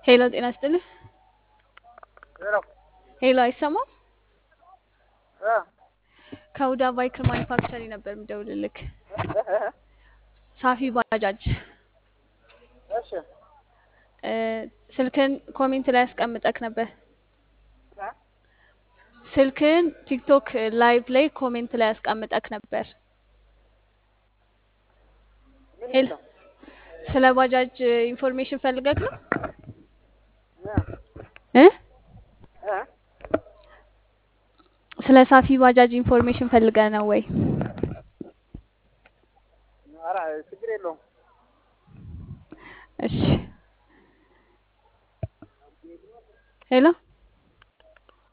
ሄሎ ጤና ይስጥልኝ። ሄሎ ሄሎ አይሰማም? እ ከሁዳ ባይክል ማኒፋክቸሪንግ ነበር የምደውልልክ። እ እ ሳፊ ባጃጅ እሺ እ ስልክን ኮሜንት ላይ ያስቀምጠክ ነበር። እ ስልክን ቲክቶክ ላይቭ ላይ ኮሜንት ላይ ያስቀምጠክ ነበር። ምን ሄሎ ነው ስለ ባጃጅ ኢንፎርሜሽን ፈልገክ ነው እ እ እ ስለ ሳፊ ባጃጅ ኢንፎርሜሽን ፈልገ ነው ወይ?